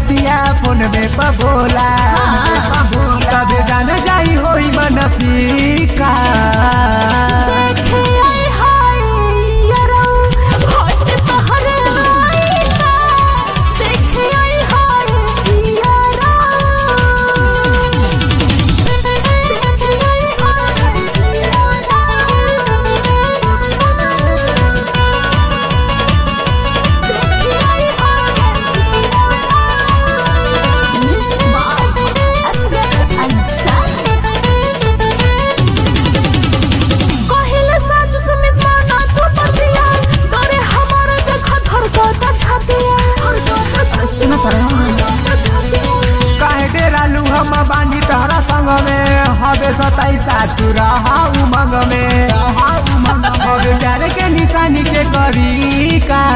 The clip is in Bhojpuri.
बतिया फोन में पबोला सब जान जाई होई मन फीका देखे आई हाय यारो हट तहरे आईसा देखे आई हाय यारो देखे आई हाय Music by Asghar Ansari कहिले साँझ समेत माना तू पतिया डरे हमारे देखा धड़कता छातिया सुना काहे डेरालू हम बानी तहरा संग में हवे सताईसा तू रहा उमंग में हवे प्यार के निशानी के करी का